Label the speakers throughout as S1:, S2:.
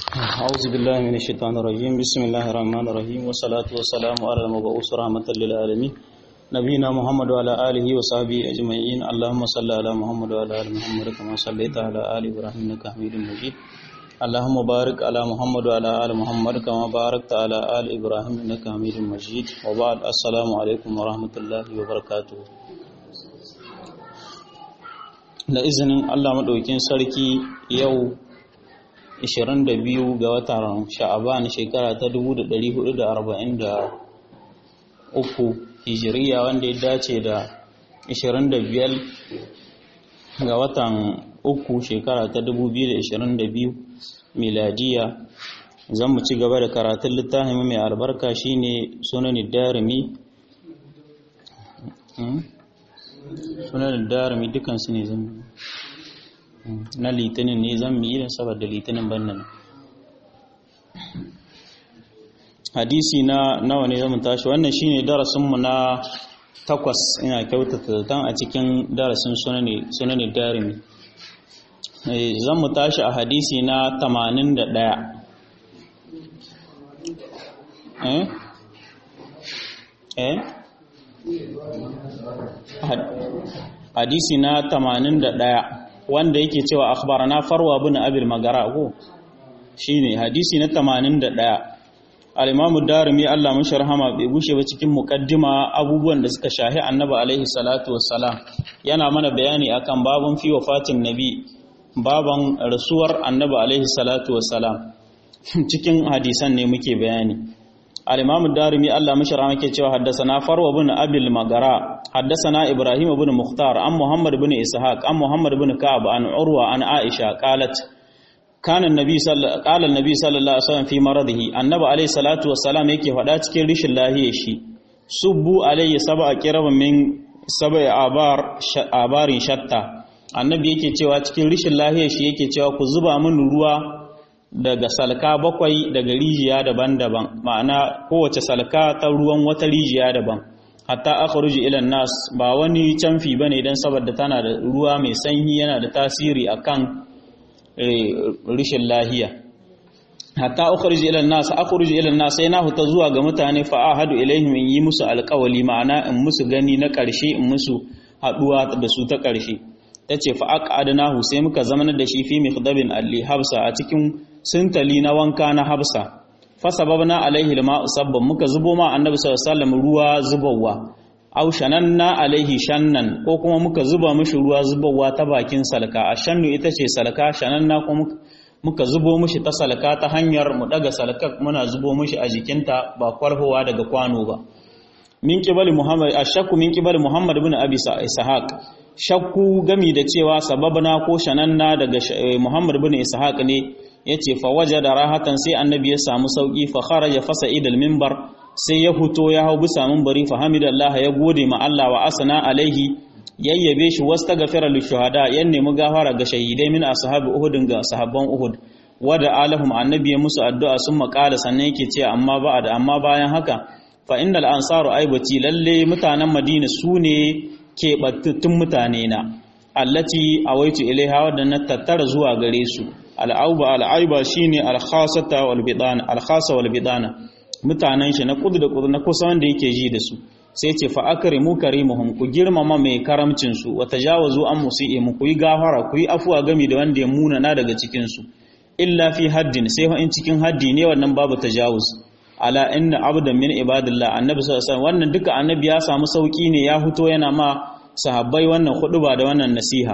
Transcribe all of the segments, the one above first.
S1: أعوذ بالله من الشيطان الرجيم بسم الله الرحمن الرحيم والصلاة والسلام على المبعوث رحمة للعالمين نبينا محمد وعلى آله وصحبه أجمعين اللهم صل على محمد وعلى آل محمد كما صليت على آل إبراهيم إنك حميد مجيد اللهم بارك على محمد وعلى آل محمد كما باركت على آل إبراهيم إنك حميد مجيد وبعد السلام عليكم ورحمة الله وبركاته da izinin Allah maɗaukin sarki yau 22 ga watan sha'aban shekara ta 1443 hijiriya wanda ya dace da 25 ga watan uku shekara ta 2022 miladiya zan mu ci gaba da karatun littafin mai albarka shine sunan darimi sunan darimi dukansu ne zan na litinin ne zan yi irin saboda litinin bannan hadisi na nawa ne zamu tashi wannan shine darasinmu na takwas ina kyautata zaton a cikin darasin sunani darimi zan mu tashi a hadisi na 81 eh eh hadisi na 81 wanda yake cewa akhbarana farwa bin abil magara ko shine hadisi na 81 al-imam darimi Allah mun sharhama bai bushe ba cikin muqaddima abubuwan da suka shahi annabi alaihi salatu wassalam yana mana bayani akan babun fi wafatin nabi baban rasuwar annabi alaihi salatu wassalam cikin hadisan ne muke bayani الإمام الدارمي الله مشر عنك cewa حدثنا فرو بن أبي المغراء حدثنا إبراهيم بن مختار عن محمد بن إسحاق عن محمد بن كعب عن عروة عن عائشة قالت كان النبي صلى قال النبي صلى الله عليه وسلم في مرضه النبي عليه الصلاة والسلام yake faɗa cikin rishin lahiyar shi subbu alayhi sab'a qirab min sab'a abar abarin shatta annabi yake cewa cikin rishin lahiyar shi yake cewa ku zuba min ruwa daga salka bakwai daga rijiya daban-daban ma'ana kowace salka ta ruwan wata rijiya daban hatta akhruju ila nas ba wani canfi bane dan saboda tana da ruwa mai sanyi yana da tasiri akan rishin lahiya hatta akhruju ila nas akhruju ila nas sai na huta zuwa ga mutane fa ahadu ilaihim in yi musu alqawli ma'ana in musu gani na karshe in musu haduwa da su ta karshe tace fa aqadnahu sai muka zamanar da shi fi mikhdabin alli habsa a cikin sintali na wanka na habsa fasababna alaihi lima usabban muka zubo ma annabi sallallahu alaihi wasallam ruwa zubawa aw shananna alaihi shannan ko kuma muka zuba mishi ruwa zubawa ta bakin salka ashannu ita ce salka shananna ko muka zubo mishi ta salka ta hanyar mu daga salka muna zubo mishi a jikinta ba kwarhowa daga kwano ba min qibali muhammad ashakku min qibali muhammad ibn abi ishaq shakku gami da cewa sababna ko shananna daga muhammad ibn ishaq ne yace fa wajada rahatan sai annabi ya samu sauki fa kharaja fasa idal minbar sai ya huto ya hau bisa minbari fa hamidallah ya gode ma Allah wa asna alaihi yayyabe shi wastaghfara lil shuhada yan nemi gafara ga shahidai min ashabi uhud ga sahabban uhud wada alahum annabi ya musu addu'a sun makala sannan yake ce amma ba da amma bayan haka fa innal ansaru aibati lalle mutanen madina sune keɓantattun mutane na allati awaitu ilaiha wadda tattara zuwa gare su al'auba al'aiba shine al-khasata wal bidana al-khasa wal bidana mutanen shi na kudu da kudu na kusa wanda yake ji da su sai ce fa akrimu karimuhum ku girmama mai karamcin su wa tajawazu an musii'im ku yi gafara ku yi afuwa gami da wanda ya muna na daga cikin su illa fi haddin sai fa in cikin haddi ne wannan babu tajawuz ala inna abdan min ibadillah annabi sallallahu alaihi wasallam wannan duka annabi ya samu sauki ne ya fito yana ma sahabbai wannan huduba da wannan nasiha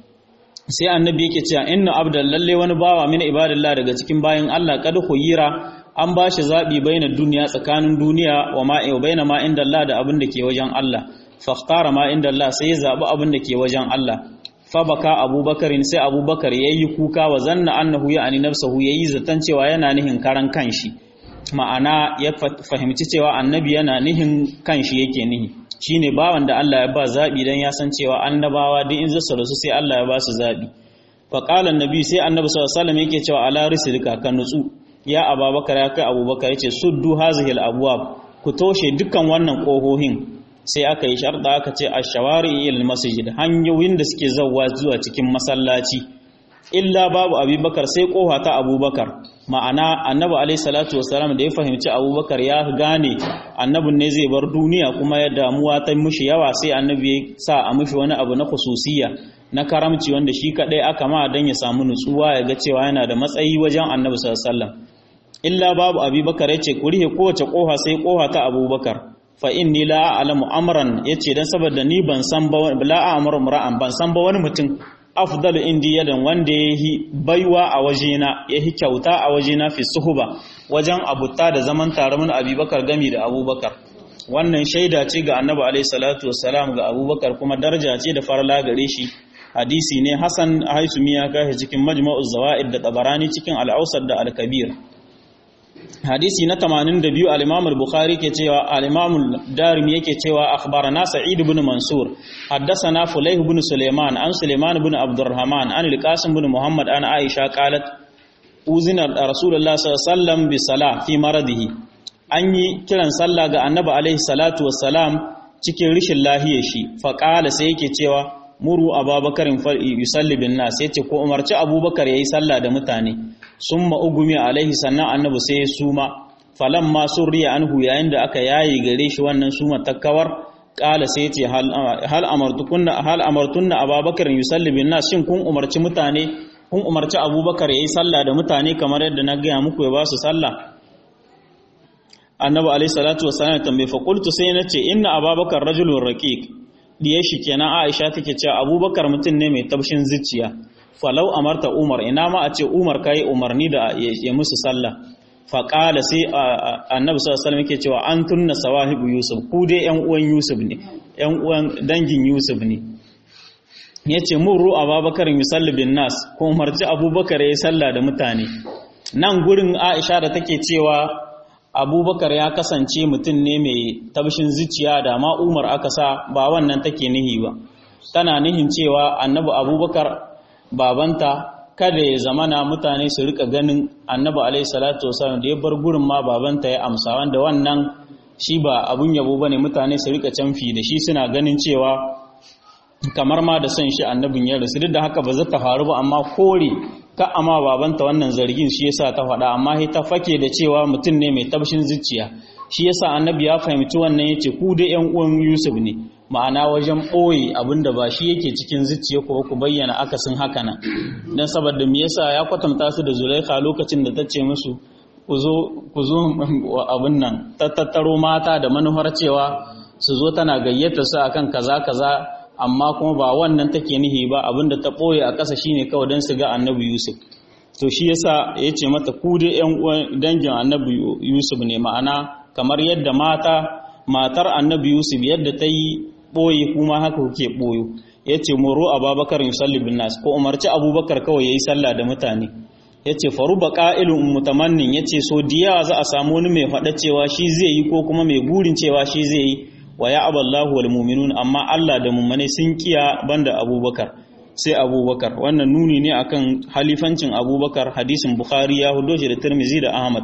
S1: sai annabi yake cewa inna abdan lalle wani bawa min ibadillah daga cikin bayin Allah kad khuyira an bashi zabi baina duniya tsakanin duniya wa ma wa baina ma inda Allah da abin da ke wajen Allah fakhtara ma inda Allah sai ya zabi abin da ke wajen Allah fa baka abubakar sai abubakar yayi kuka wa zanna annahu ya'ani nafsuhu yayi zatan cewa yana nihin karan kanshi ma'ana ya fahimci cewa annabi yana nihin kanshi yake nihi shine bawan da Allah ya ba zabi dan ya san cewa annabawa duk in zasu rasu sai Allah ya ba su zabi fa qala annabi sai annabi sallallahu alaihi wasallam yake cewa ala rislika kan nutsu ya ababakar ya kai abubakar yace suddu hazihil abwab ku toshe dukkan wannan kohohin sai aka yi sharda aka ce ashawari ila masjid hanyoyin da suke zawwa zuwa cikin masallaci illa babu abubakar sai kofa ta abubakar ma'ana annabi alaihi salatu wassalam da ya fahimci abubakar ya gane annabin ne zai bar duniya kuma ya damuwa ta mushi yawa sai annabi ya sa a mushi wani abu na khususiya na karamci wanda shi kadai aka ma dan ya samu nutsuwa ya ga cewa yana da matsayi wajen annabi sallallahu alaihi wasallam illa babu abubakar yace ku rihe kowace koha sai koha ta abubakar fa inni la a'lamu amran yace dan saboda ni ban san ba la a'muru ra'an ban san ba wani mutum afdalu indi yadan wanda yahi baiwa a wajena yahi kyauta a wajena fi suhuba wajen abuta da zaman tare mun abubakar gami da abubakar wannan shaida ce ga annabi alaihi salatu wassalam ga abubakar kuma daraja ce da farla gare shi hadisi ne hasan haisumi ya kashi cikin majma'uz zawaid da tabarani cikin al-ausad da al-kabir hadisi na 82 al-Imam al-Bukhari ke cewa al-Imam al-Darimi yake cewa akhbarana Sa'id ibn Mansur haddathana Fulayh ibn Sulaiman an Sulaiman ibn Abdurrahman an al-Qasim ibn Muhammad an Aisha qalat uzina Rasulullah sallallahu alaihi wasallam bi salah fi maradihi an yi kiran sallah ga Annabi alaihi salatu wassalam cikin rishin lahiyar shi fa qala sai yake cewa muru ababakarin yusalli bin nas yace ko umarci abubakar yayi sallah da mutane summa ugumi alaihi sannan annabi sai ya suma falamma surriya anhu yayin da aka yayi gare shi wannan suma takkawar kala sai yace hal hal amartukunna hal amartunna ababakarin yusalli bin nas shin kun umarci mutane kun umarci abubakar yayi sallah da mutane kamar yadda na gaya muku ya ba su sallah annabi alaihi salatu wassalam tambaye fa qultu sai nace inna ababakar rajulun raqiq diye shi kenan Aisha take cewa Abubakar mutum ne mai tabshin zuciya falau amarta Umar ina ma a ce Umar kai umarni da ya musu sallah fa qala sai Annabi sallallahu alaihi wasallam yake cewa antunna sawahibu Yusuf ku dai ƴan uwan Yusuf ne ƴan uwan dangin Yusuf ne yace murru Abubakar yusalli bin nas ko umarci Abubakar yayi sallah da mutane nan gurin Aisha da take cewa abubakar ya kasance mutum ne mai tabshin zuciya da ma umar aka sa ba wannan take nihi ba tana nihin cewa annabi abubakar babanta kada ya zamana mutane su rika ganin annabi alaihi salatu wasallam da ya bar gurin ma babanta ya amsa wanda wannan shi ba abun yabo bane mutane su rika canfi da shi suna ganin cewa kamar ma da son shi annabin ya rasu duk da haka ba za ta faru ba amma kore ka amma babanta wannan zargin shi yasa ta faɗa amma sai ta fake da cewa mutum ne mai tabshin zuciya shi yasa annabi ya fahimci wannan yace ku da ƴan uwan Yusuf ne ma'ana wajen ɓoye abinda ba shi yake cikin zuciya ko ku bayyana akasin haka nan dan saboda me yasa ya kwatanta su da Zulaikha lokacin da ta ce musu ku zo ku zo abin nan tattaro mata da manufar cewa su zo tana gayyata su akan kaza kaza amma kuma ba wannan take nihi ba abinda ta ɓoye a ƙasa shine kawai don su ga annabi yusuf to shi yasa ya ce mata ku dai yan uwan dangin annabi yusuf ne ma'ana kamar yadda mata matar annabi yusuf yadda ta yi ɓoye kuma haka kuke ɓoyo ya ce moro ababakar yusalli bin nas ko umarci abubakar kawai ya yi sallah da mutane ya ce faru ba ƙa'ilun mutamannin ya ce so diyawa za a samu wani mai faɗa cewa shi zai yi ko kuma mai burin cewa shi zai yi wa ya aballahu wal mu'minun amma Allah da mummune sun kiya banda Abubakar sai Abubakar wannan nuni ne akan halifancin Abubakar hadisin Bukhari ya hudo shi da Tirmidhi da Ahmad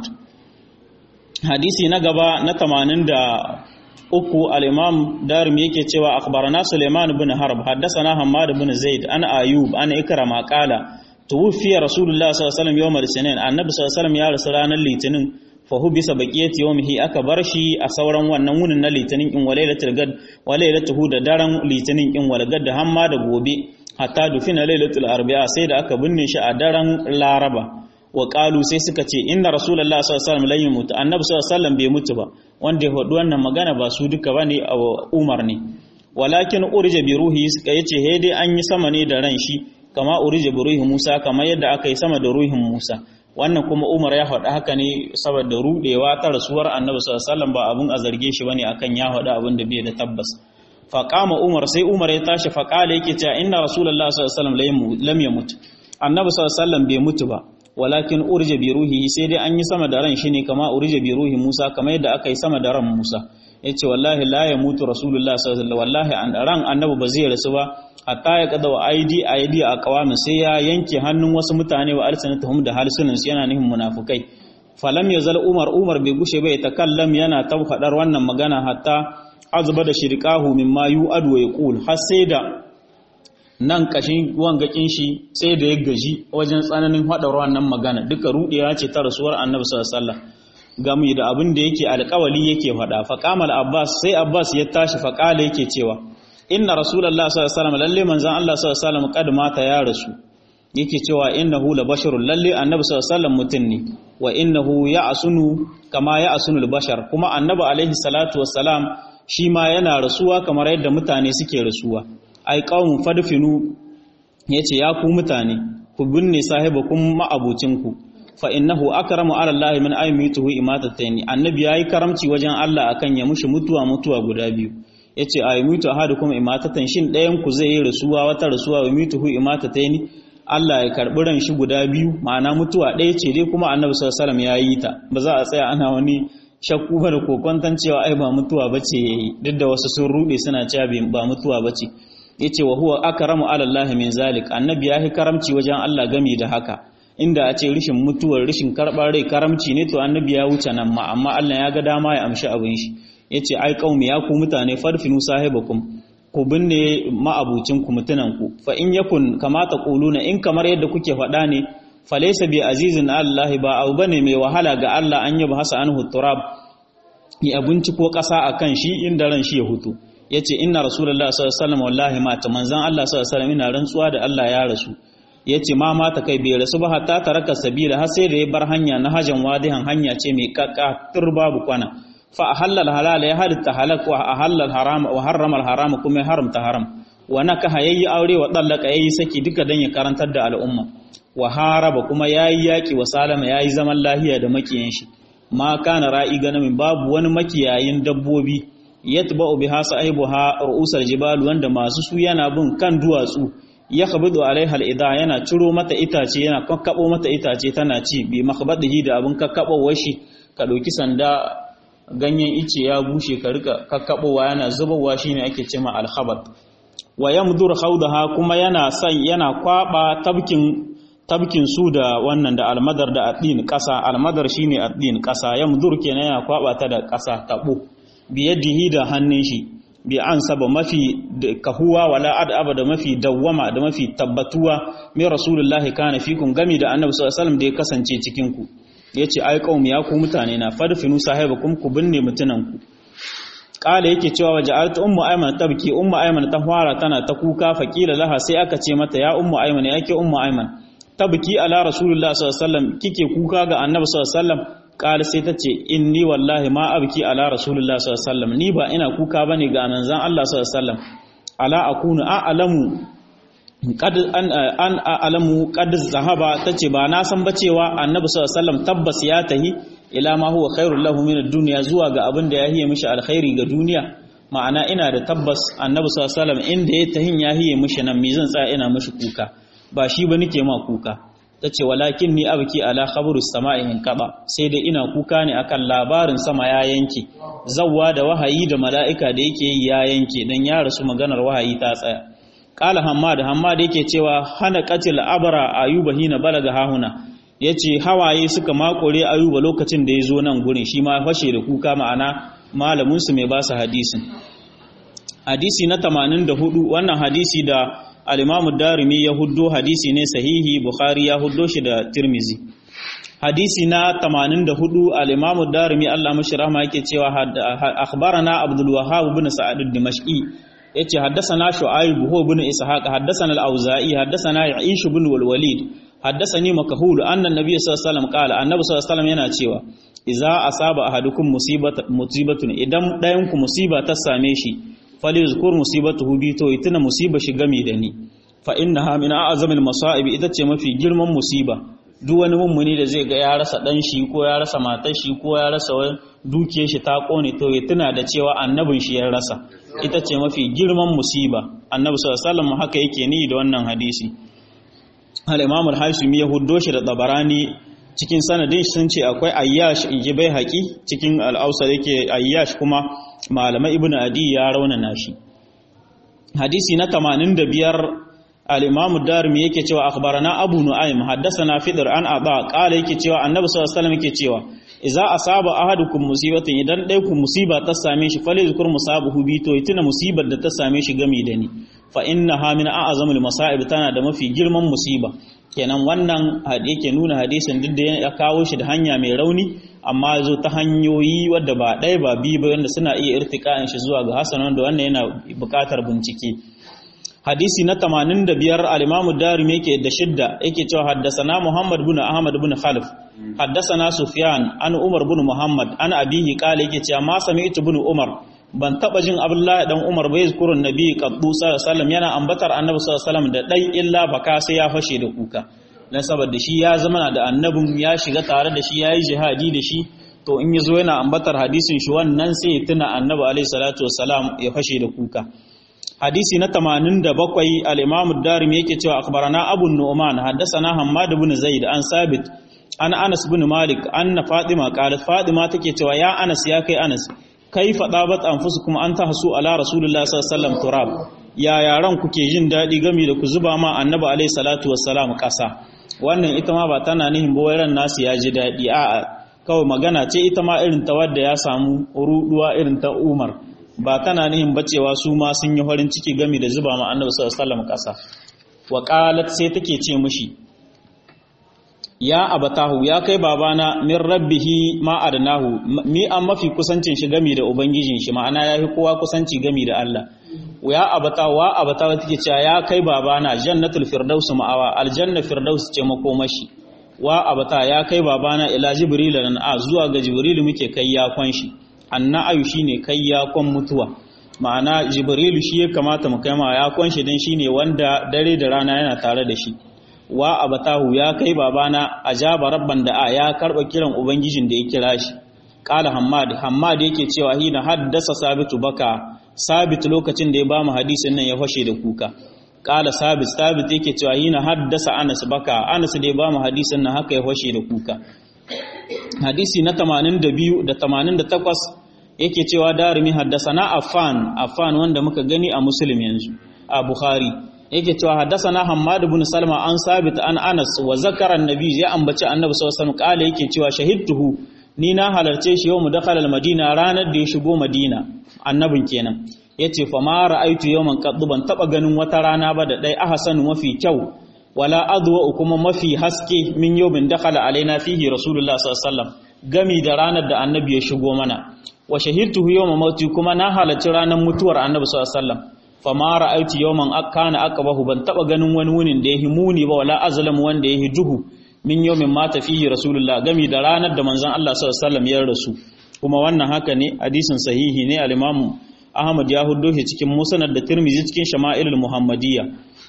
S1: hadisi na gaba na 83 al-Imam Darimi yake cewa akhbarana Sulaiman ibn Harb haddathana Hammad ibn Zaid an Ayub an Ikrama qala tuwfiya Rasulullah sallallahu alaihi wasallam yawm al-Sinin annabi sallallahu alaihi wasallam ya rasu ranar Litinin fahu bisa baqiyati yawmihi aka bar shi a sauran wannan wunin na litinin in walailatul gad walailatuhu da daren litinin in walgad da hamma da gobe hatta dufina lailatul arba'a sai da aka binne shi a daren laraba wa qalu sai suka ce inna rasulullahi sallallahu alaihi wasallam lan yamut annabi sallallahu alaihi wasallam bai mutu ba wanda ya faɗi wannan magana ba su duka bane a umar ne walakin urja bi ruhi suka yace he dai an yi sama ne da ran shi kama urja bi ruhi Musa kamar yadda aka yi sama da ruhin Musa wannan kuma Umar ya faɗa haka ne saboda rudewa ta rasuwar Annabi sallallahu alaihi wasallam ba abun a zarge shi bane akan ya faɗa abin da bai da tabbas fa qama Umar sai Umar ya tashi fa qala yake cewa inna rasulullahi sallallahu alaihi wasallam lam yamut Annabi sallallahu alaihi wasallam bai mutu ba walakin urja bi ruhihi sai dai an yi sama da ran shi ne kama urja bi ruhi Musa kamar yadda aka yi sama da ran Musa yace wallahi la yamutu rasulullahi sallallahu alaihi wasallam wallahi an ran Annabi ba zai rasu ba hatta ya kada wa aidi aidi a kawamin sai ya yanke hannun wasu mutane wa alsanatuhum da halsunan su yana nihin munafukai falam yazal umar umar bai gushe bai takallam yana ta fadar wannan magana hatta azba da shirqahu mimma yu'ad wa yaqul har sai da nan kashin wangakin shi sai da ya gaji wajen tsananin haɗa wannan magana duka ruɗewa ce ta rasuwar annabi sallallahu alaihi wasallam gami da abin da yake alƙawali yake faɗa faqamal abbas sai abbas ya tashi faqala yake cewa inna rasulullahi sallallahu alaihi wasallam lalle manzon Allah sallallahu alaihi wasallam kad mata ya rasu yake cewa innahu la basharun lalle annabi sallallahu alaihi wasallam mutun ne wa innahu ya'sunu kama ya'sunu al-bashar kuma annabi alaihi salatu wassalam shi ma yana rasuwa kamar yadda mutane suke rasuwa ai qaumun fadfinu yace ya ku mutane ku binne sahibakum ma'abucinku fa innahu akramu ala Allah min aymituhu imatatayn annabi yayi karamci wajen Allah akan ya mushi mutuwa mutuwa guda biyu yace aymitu ahadukum imatatan shin ɗayan ku zai yi rasuwa wata rasuwa wa mituhu imatatayn Allah ya karbi ran shi guda biyu ma'ana mutuwa ɗaya ce dai kuma annabi sallallahu alaihi wasallam yayi ta ba za a tsaya ana wani shakku ba da kokonton cewa ai ba mutuwa bace yayi duk da wasu sun rude suna cewa ba mutuwa bace yace wa huwa akramu ala Allah min zalik annabi ya yi karamci wajen Allah gami da haka inda a ce rishin mutuwar rishin karɓar rai karamci ne to annabi ya wuce nan ma amma Allah ya ga dama ya amshi abin shi yace ai qaumi ya ku mutane farfinu sahibakum ku binne ma'abucin ku mutunan ku fa in yakun kama taquluna in kamar yadda kuke faɗa ne falaysa bi azizin Allah ba abu bane mai wahala ga Allah an yaba hasa anhu turab ya abinci ko ƙasa akan shi inda ran shi ya hutu yace inna rasulullahi sallallahu alaihi wasallam wallahi mata manzon Allah sallallahu alaihi wasallam ina rantsuwa da Allah ya rasu yace ma mata kai bai rasu ba hatta taraka sabila har sai da ya bar hanya na hajan wadihan hanya ce mai kakka babu kwana fa ahallal halal ya halitta halak wa ahallal haram wa harrama al haram kuma ya haramta haram wa nakaha yayi aure wa dallaka yayi saki duka dan ya karantar da al'umma wa haraba kuma yayi yaki wa salama yayi zaman lahiya da makiyan shi ma kana ra'i ganamin babu wani makiyayin dabbobi yatba'u biha sahibuha ru'usal jibal wanda masu su yana bin kan duwatsu ya khabidu alaiha al'ida yana ciro mata itace yana kakkabo mata itace tana ci bi makhbadihi da abin kakkabowar shi ka ɗauki sanda ganyen ice ya bushe ka rika kakkabowa yana zubowa shine ake cema alkhabat wa yamdur khawdaha kuma yana san yana kwaba tabkin tabkin su da wannan da almadar da addin kasa almadar shine addin kasa yamdur kenan yana kwaba ta da kasa tabo biyadihi da hannun shi bi an saba mafi kahuwa wala ad'aba da mafi dawwama da mafi tabbatuwa mai rasulullahi kana fikum gami da annabi sallallahu alaihi wasallam da ya kasance cikin ku yace ai qaum ya ku mutane na fadfinu sahibakum ku binne mutunan ku kala yake cewa waje alta ummu ayman tabki ummu ayman ta fara tana ta kuka faqila laha sai aka ce mata ya ummu ayman yake ummu ayman tabki ala rasulullahi sallallahu alaihi wasallam kike kuka ga annabi sallallahu alaihi wasallam kala sai ta ce inni wallahi ma abki ala rasulullah sallallahu alaihi wasallam ni ba ina kuka bane ga manzon Allah sallallahu alaihi wasallam ala akunu a'lamu qad an an a'lamu qad zahaba tace ba na san ba cewa annabi sallallahu alaihi wasallam tabbas ya tahi ila ma huwa khairul lahu min ad-dunya zuwa ga abin da ya hiye mishi alkhairi ga duniya ma'ana ina da tabbas annabi sallallahu alaihi wasallam inda ya tahin ya hiye mishi nan me zan tsaya ina mishi kuka ba shi ba nake ma kuka ta ce walakin ni abki ala khabaru sama'i in kaba sai dai ina kuka ne akan labarin sama ya yanke zawwa da wahayi da mala'ika da yake yi ya yanke dan ya rasu maganar wahayi ta tsaya qala hammad hammad yake cewa hana qatil abra ayuba hina balaga hahuna yace hawaye suka makore ayuba lokacin da ya zo nan gurin shi ma fashe da kuka ma'ana malamin su mai ba su hadisin hadisi na 84 wannan hadisi da al-Imam darimi ya huddo hadisi ne sahihi Bukhari ya huddo shi da Tirmizi hadisi na 84 al-Imam darimi Allah mashi rahma yake cewa akhbarana Abdul Wahhab ibn Sa'id ad-Dimashqi yace haddathana Shu'aib huwa ibn Ishaq haddathana al-Auza'i haddathana Aish ibn al-Walid haddathani Makhul anna an-nabiy sallallahu alaihi wasallam qala annabi sallallahu alaihi wasallam yana cewa idza asaba ahadukum musibatun idan dayan ku musiba ta same shi fali zukur musibatuhu bi to ituna musiba shi gami da ni fa innaha min a'zamil masa'ib ita ce mafi girman musiba duk wani mummuni da zai ga ya rasa dan shi ko ya rasa matar shi ko ya rasa dukiyar shi ta kone to ya tuna da cewa annabin shi ya rasa ita ce mafi girman musiba annabi sallallahu alaihi wasallam haka yake ni da wannan hadisi al-imam al-hashimi ya huddo shi da tabarani cikin sanadin sun ce akwai ayyash inji bai haƙi cikin al-ausar yake ayyash kuma malamai ibn adi ya raunana shi hadisi na 85 al-imam darimi yake cewa akhbarana abu nu'aym haddathana fidr an aba qala yake cewa annabi sallallahu alaihi wasallam yake cewa idza asaba ahadukum musibatan idan dai ku musiba ta same shi fale zukur musabahu bi to itina musibar da ta same shi gami da ni fa innaha min a'zamil masa'ib tana da mafi girman musiba kenan wannan yake nuna hadisin duk da ya kawo shi da hanya mai rauni amma zo ta hanyoyi wadda ba ɗaya ba biyu ba wanda suna iya irtika'in shi zuwa ga hasan wanda wannan yana buƙatar bincike hadisi na 85 al-Imam Darimi yake da shidda yake cewa haddasana Muhammad bin Ahmad bin Khalif haddasana Sufyan an Umar bin Muhammad an abihi kala yake cewa ma sami'tu bin Umar ban taba jin Abdullahi dan Umar bai zikurun Nabi qaddu sallallahu yana ambatar Annabi sallallahu alaihi da dai illa baka sai ya fashe da kuka dan saboda shi ya zama da annabin ya shiga tare da shi yayi jihadi da shi to in yazo yana ambatar hadisin shi wannan sai ya tuna Annabi alaihi salatu wassalam ya fashe da kuka hadisi na 87 al-Imam ad-Darimi yake cewa akhbarana Abu Nu'man haddathana Hammad ibn Zaid an Sabit an Anas ibn Malik anna Fatima qalat Fatima take cewa ya Anas ya kai Anas kaifa dabat anfusukum an tahsu ala Rasulullah sallallahu alaihi wasallam turab ya yaran kuke jin dadi game da ku zuba ma Annabi alaihi salatu wassalam kasa wannan ita ma ba tana nihin ba ran nasu ya ji dadi a'a kawai magana ce ita ma irin ta wadda ya samu ruduwa irin ta Umar ba tana nihin bacewa su ma sun yi farin ciki gami da zuba ma annabi sallallahu alaihi wasallam kasa wa qalat sai take ce mishi ya abatahu ya kai babana min rabbihi ma adnahu mi an mafi kusancin shi gami da ubangijin shi ma'ana yafi kowa kusanci gami da Allah ya abata wa abata take cewa ya kai babana jannatul firdaus ma'awa aljanna firdaus ce makomashi wa abata ya kai babana ila jibril nan a zuwa ga jibril muke kai yakon shi anna'ayu shine kai yakon mutuwa ma'ana jibrilu shi ya kamata mu kai ma yakon shi dan shine wanda dare da rana yana tare da shi wa abatahu ya kai babana ajaba rabban da a ya karba kiran ubangijin da ya kira shi qala hammad hammad yake cewa hina haddasa sabitu baka sabit lokacin da ya bamu hadisin nan ya fashe da kuka qala sabit sabit yake cewa hina haddasa anas baka anas da ya bamu hadisin nan haka ya fashe da kuka hadisi na 82 da 88 yake cewa darimi haddasana affan affan wanda muka gani a muslim yanzu a bukhari yake cewa haddasana hammad ibn salma an sabit an anas wa zakara annabi ya ambaci annabi sallallahu alaihi wasallam kale yake cewa shahidtuhu ni na halarce shi yau mu dakhala al-madina ranar da ya shigo madina annabin kenan yace fa ma ra'aitu yawman qad ban taba ganin wata rana ba da dai ahsanu mafi kyau wala adwa kuma mafi haske min yawmin dakhala alaina fihi rasulullah sallallahu alaihi wasallam gami da ranar da annabi ya shigo mana wa shahidtuhu yawma mauti kuma na halarci ranar mutuwar annabi sallallahu alaihi wasallam fa ma ra'aitu yawman akana aqbahu ban taba ganin wani wunin da yahi muni ba wala azlam wanda yahi duhu min yawmin mata fihi rasulullah gami da ranar da manzon Allah sallallahu alaihi wasallam ya rasu kuma wannan haka ne hadisin sahihi ne al-imamu Ahmad ya huddo shi cikin Musnad da Tirmidhi cikin Shama'ilul Muhammadiyya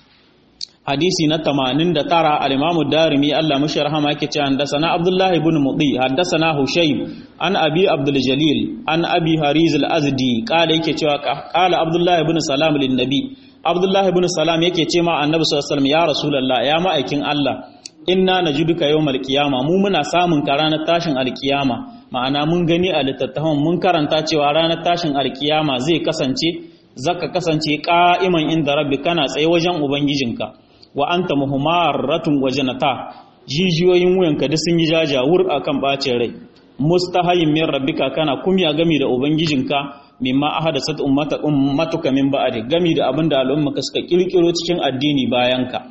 S1: hadisi na 89 al-Imam Darimi Allah mashi rahama yake cewa haddathana Abdullah ibn Mudi haddathana Hushayb an Abi Abdul Jalil an Abi Hariz al-Azdi kala yake cewa kala Abdullah ibn Salam lin Nabi Abdullah ibn Salam yake ce ma Annabi sallallahu alaihi wasallam ya Rasulullah ya ma'aikin Allah inna najiduka yawmal qiyama mu muna samun ka ranar tashin alkiyama ma'ana mun gani a littattafan mun karanta cewa ranar tashin alkiyama zai kasance zaka kasance qa'iman inda rabbi kana tsaye wajen ubangijinka wa anta muhammaratun wajanata jijiyoyin wuyanka duk sun yi jajawur akan bacin rai mustahayin min rabbika kana kumya gami da ubangijinka mimma ahadasat ummata ummatuka min ba'di gami da abinda al'ummaka suka kirkiro cikin addini bayanka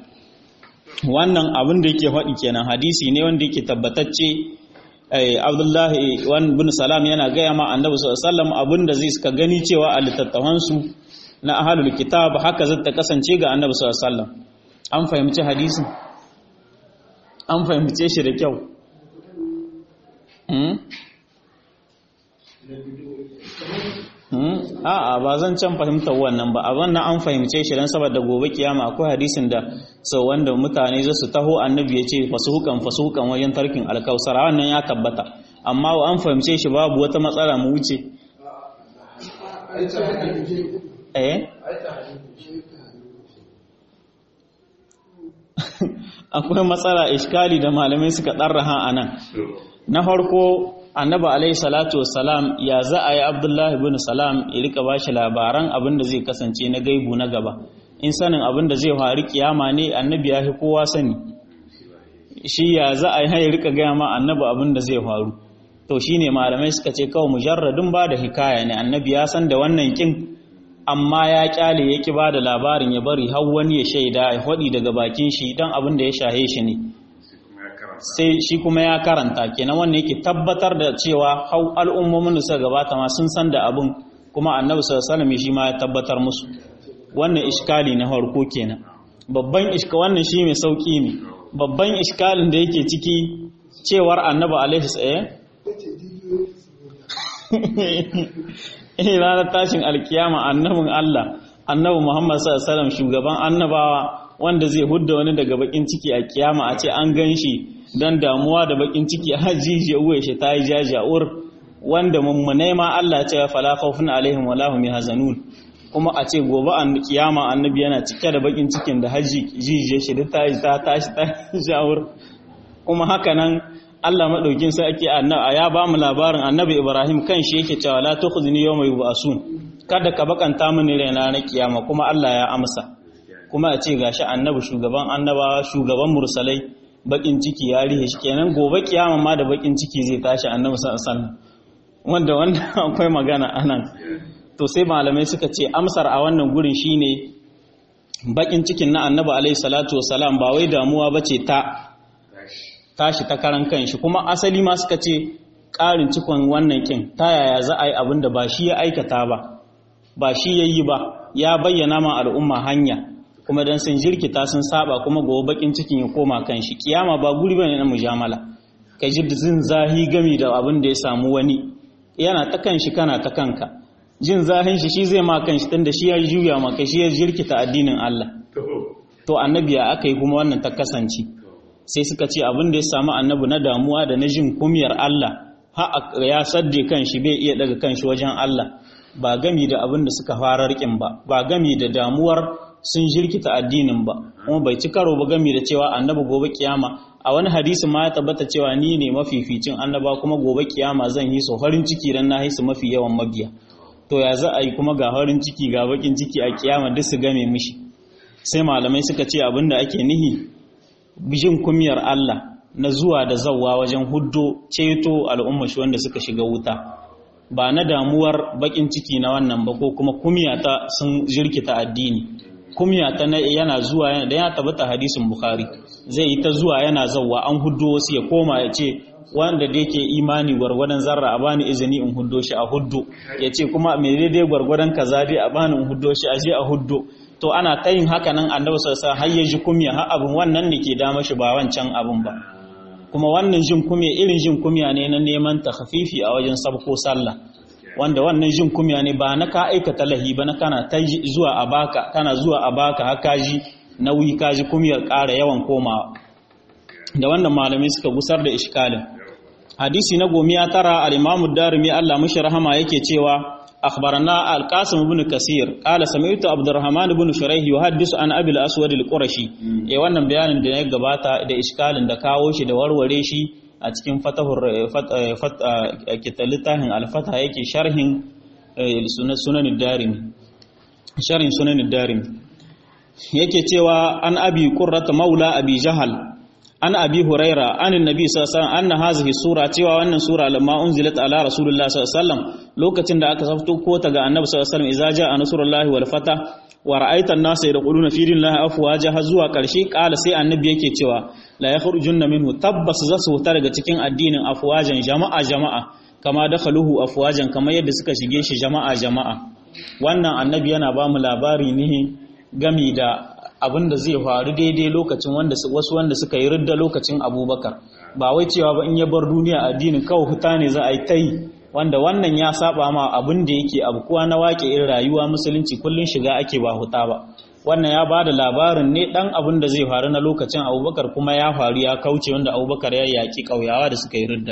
S1: wannan abin da yake faɗi kenan hadisi ne wanda yake tabbatacce abdullahi wani bin salam yana gaya ma annabi sallam abin da zai suka gani cewa a littattafansu na ahalul kitab haka zai ta kasance ga annabi sallam an fahimci hadisin an fahimce shi da kyau a'a ba zan can fahimtar wannan ba a wannan an fahimce shi dan saboda gobe kiyama akwai hadisin da sau wanda mutane za su taho annabi ya ce fasuhukan fasuhukan wajen tarkin alkausara wannan ya tabbata amma an fahimce shi babu wata matsala mu wuce eh akwai matsala iskali da malamai suka ɗarraha a nan na farko annabi alaihi salatu wassalam ya za a yi abdullahi bin salam ya rika ba shi labaran abin da zai kasance na gaibu na gaba in sanin abin da zai faru kiyama ne annabi ya fi kowa sani shi ya za a yi ya rika gaya ma annabi abin da zai faru to shine malamai suka ce kawai mujarradin ba da hikaya ne annabi ya san da wannan kin amma ya kyale ya ki bada labarin ya bari har wani ya shaida ya hodi daga bakin shi dan abin da ya shahe shi ne sai shi kuma ya karanta kenan wannan yake tabbatar da cewa hau al'ummomin da suka gabata ma sun san da abin kuma annabi sallallahu alaihi wasallam shi ma ya tabbatar musu wannan iskali na farko kenan babban iska wannan shi mai sauki ne babban iskalin da yake ciki cewar annabi alaihi tsaye eh ranar tashin alkiyama annabin Allah annabi Muhammad sallallahu alaihi wasallam shugaban annabawa wanda zai hudda wani daga bakin ciki a kiyama a ce an gan shi don damuwa da bakin ciki a jiji uwe shi ta yi jaja'ur wanda mummunai ma Allah ce fala khawfun alaihim wala hum yahzanun kuma a ce gobe an kiyama annabi yana cike da bakin cikin da haji jiji shi ta yi ta tashi ta ja'ur kuma haka nan Allah madaukin sai ake annabi ya ba mu labarin annabi Ibrahim kan shi yake cewa la tukhzini yawma yub'asun kada ka bakanta mini raina na kiyama kuma Allah ya amsa kuma a ce gashi annabi shugaban annabawa shugaban mursalai bakin ciki ya rihe shi kenan gobe kiyama ma da bakin ciki zai tashi annabi sallallahu wanda wanda akwai magana anan to sai malamai suka ce amsar a wannan gurin shine bakin cikin na annabi alaihi salatu wasalam ba wai damuwa bace ta tashi ta karan kanshi kuma asali ma suka ce ƙarin cikon wannan kin ta yaya za a yi abin da ba shi ya aikata ba ba shi ya yi ba ya bayyana ma al'umma hanya kuma dan sun jirkita sun saba kuma gobe bakin cikin ya koma kan shi kiyama ba guri bane na mujamala kai ji zin zahi gami da abin da ya samu wani yana ta kan shi kana ta kanka jin zahin shi shi zai ma kan shi tunda shi ya juya ma kai shi ya jirkita addinin Allah to annabi ya aka yi kuma wannan ta kasance sai suka ce abin da ya samu annabi na damuwa da na jin kumiyar Allah ha ya sadde kan shi bai iya daga kan shi wajen Allah ba gami da abin da suka fara rikin ba ba gami da damuwar sun jirkita addinin ba kuma bai ci karo ba gami da cewa annabi gobe kiyama a wani hadisi ma ya tabbata cewa ni ne mafificin annaba kuma gobe kiyama zan yi so farin ciki dan na su mafi yawan mabiya to ya za a yi kuma ga farin ciki ga bakin ciki a kiyama duk su game mishi sai malamai suka ce abinda ake nihi bijin kumiyar Allah na zuwa da zawwa wajen huddo ceto al'umma shi wanda suka shiga wuta ba na damuwar bakin ciki na wannan ba ko kuma kumiya ta sun jirkita addini kumiya ta yana zuwa da ya tabbata hadisin bukhari zai yi ta zuwa yana zawwa an huddo wasu ya koma ya ce wanda da yake imani gwargwadon zarra a bani izini in huddo shi a huddo ya ce kuma me daidai gwargwadon kaza dai a bani in huddo shi a je a huddo to ana ta yin haka nan annabi sallallahu alaihi har ya ji kumya har abin wannan ne ke dama shi ba wancan abin ba kuma wannan jin kumya irin jin kumya ne na neman takhafifi a wajen sabko sallah wanda wannan jin kumya ne ba na ka aikata lahi ba na kana ta zuwa a baka kana zuwa a baka har kaji nauyi kaji kumyar ƙara yawan komawa da wannan malamai suka gusar da iskalin hadisi na gomiya tara al-imamu darimi Allah mushi rahama yake cewa أخبرنا القاسم بن كثير قال سمعت عبد الرحمن بن شريح يحدث عن أبي الأسود القرشي eh wannan bayanin da ya gabata da iskalin da kawo shi da warware shi a cikin fatahur littafin alfata yake sharhin sunan darimi sharhin sunan darimi yake cewa an abi qurrata maula abi jahal an abi huraira an annabi sallallahu alaihi wasallam anna hazihi sura cewa wannan sura lamma unzilat ala rasulullah sallallahu alaihi wasallam lokacin da aka safto ko ta ga annabi sallallahu alaihi wasallam idza jaa nasrullahi wal fata wa ra'aita an-nasa yadkhuluna fi dinillahi afwaja har zuwa karshe kala sai annabi yake cewa la yakhrujunna minhu tabbas za su huta daga cikin addinin afwajan jama'a jama'a kama dakhaluhu afwajan kamar yadda suka shige shi jama'a jama'a wannan annabi yana ba mu labari ne gami da abin da zai faru daidai lokacin wanda wasu wanda suka yi ridda lokacin abubakar ba wai cewa ba in ya bar duniya addinin kawai huta ne za a yi ta yi wanda wannan ya saba ma abin da yake abukuwa na wake irin rayuwa musulunci kullun shiga ake ba huta ba wannan ya bada labarin ne dan abin da zai faru na lokacin abubakar kuma ya faru ya kauce wanda abubakar ya yaki kauyawa da suka yi ridda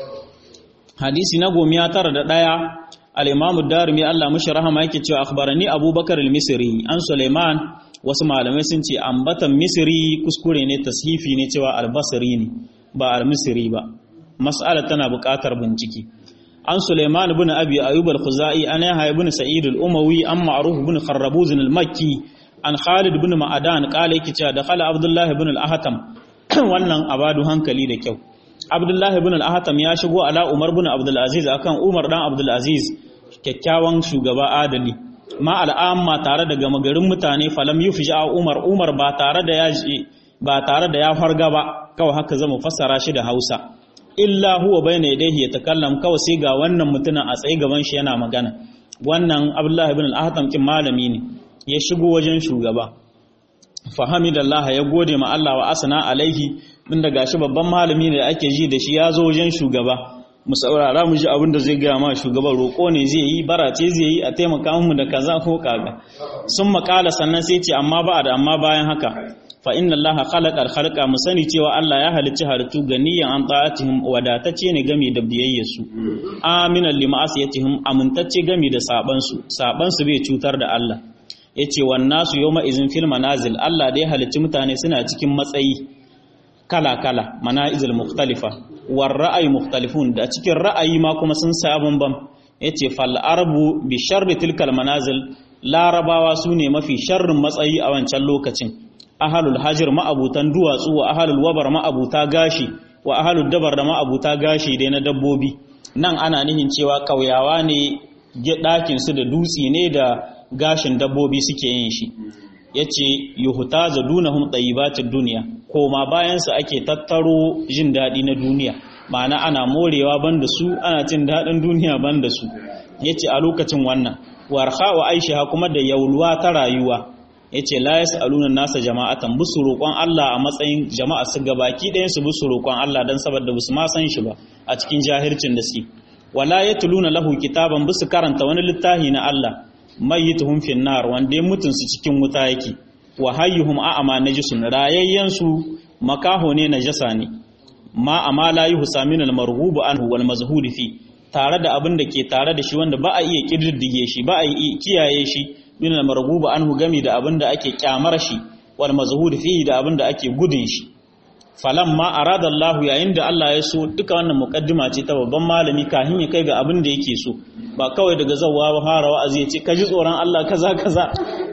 S1: hadisi na gomiya tara da ɗaya al-imamu darimi Allah mushi rahama yake cewa akhbarani abubakar al-misri an suleiman wasu malamai sun ce ambatan misri kuskure ne tashifi ne cewa albasari ne ba al-misri ba mas'ala tana buƙatar bincike an suleiman ibn abi ayyub al-khuzai an yahya ibn sa'id al-umawi an ma'ruf ibn kharrabuz al-makki an khalid ibn ma'adan qala yake cewa dakhala abdullah ibn al-ahtam wannan abadu hankali da kyau abdullah ibn al-ahtam ya shigo ala umar ibn abdul aziz akan umar dan abdul aziz kyakkyawan shugaba adali ma al'amma tare da gama garin mutane falam yufja Umar Umar ba tare da ya ba tare da ya farga ba kawai haka zama fassara shi da Hausa illa huwa bayna yadayhi yatakallam kawai sai ga wannan mutumin a tsaye gaban shi yana magana wannan Abdullah ibn al-Ahtam kin malami ne ya shigo wajen shugaba fahamidallaha ya gode ma Allah wa asana alaihi din da gashi babban malami ne da ake ji da shi ya zo wajen shugaba mu saurara mu ji abin da zai gaya ma shugaban roƙo ne zai yi barace zai yi a taimaka mu da kaza ko kaga sun makala sannan sai ce amma ba da amma bayan haka fa inna allaha khalaqa al-khalqa mu sani cewa Allah ya halicci halittu ganiyan an ta'atihim wadatacce ne gami da biyayyarsu aminan lima'asiyatihim amintacce gami da saban su saban su bai cutar da Allah yace wan nasu yawma izin fil manazil Allah da ya halicci mutane suna cikin matsayi kala kala manazil mukhtalifa war ra'ayi mukhtalifun da cikin ra'ayi ma kuma sun sa bambam yace fal arbu bi sharri tilkal manazil larabawa sune mafi sharrin matsayi a wancan lokacin ahalul hajir ma'abutan duwatsu wa ahalul wabar ma'abuta gashi wa ahalul dabar da ma'abuta gashi dai na dabbobi nan ana nihin cewa kauyawa ne ɗakin su da dutse ne da gashin dabbobi suke yin shi yace yuhtaza dunahum tayyibatid dunya koma bayan su ake tattaro jin dadi na duniya ma'ana ana morewa banda su ana cin dadin duniya banda su yace a lokacin wannan warha wa aisha kuma da yauluwa ta rayuwa yace la yasaluna nasa jama'atan busu roƙon Allah a matsayin jama'a su gabaki ɗayan su busu roƙon Allah dan saboda busu ma san shi ba a cikin jahircin da su wala yatluna lahu kitaban busu karanta wani littafi na Allah mayyituhum fin nar wanda mutun su cikin wuta yake wa hayyuhum a'ama najisun rayayyan su makaho ne najasa ne ma amala yuhsa min al marghubu anhu wal mazhud fi tare da abin da ke tare da shi wanda ba a iya kididdige shi ba a iya kiyaye shi min al marghubu anhu gami da abin da ake kyamar shi wal mazhud fi da abin da ake gudun shi falamma arada Allah yayin da Allah ya so duka wannan mukaddima ce ta babban malami kafin ya kai ga abin da yake so ba kawai daga zawwa ba fara wa'azi ya ce ka ji tsoron Allah kaza kaza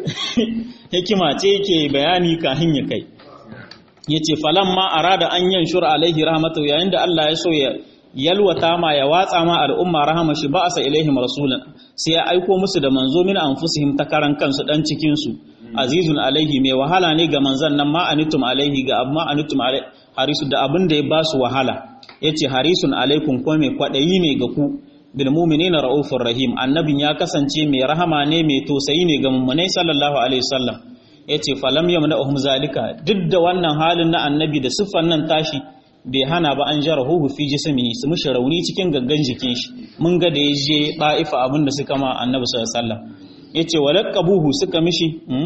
S1: hikima ce yake bayani kafin ya kai yace falamma arada an yanshur alaihi rahmatu yayin da Allah ya so ya yalwata ma ya watsa ma al'umma rahama shi ba'asa ilaihim rasulan sai ya aiko musu da manzo min anfusihim ta karan kansu dan cikin su azizun alaihi mai wahala ne ga manzan nan ma anitum alaihi ga amma anitum alaihi harisu da abin da ya ba su wahala yace harisun alaikum ko mai kwadayi ne ga ku bil mu'minina raufur rahim annabin ya kasance mai rahama ne mai tosayi ne ga mummunai sallallahu alaihi wasallam yace falam yamna'uhum zalika duk da wannan halin na annabi da siffan nan tashi bai hana ba an jarahu fi jismi su mushi rauni cikin gaggan jikin shi mun ga da yaje da'ifa abin da suka ma annabi sallallahu alaihi wasallam yace walaqabuhu suka mishi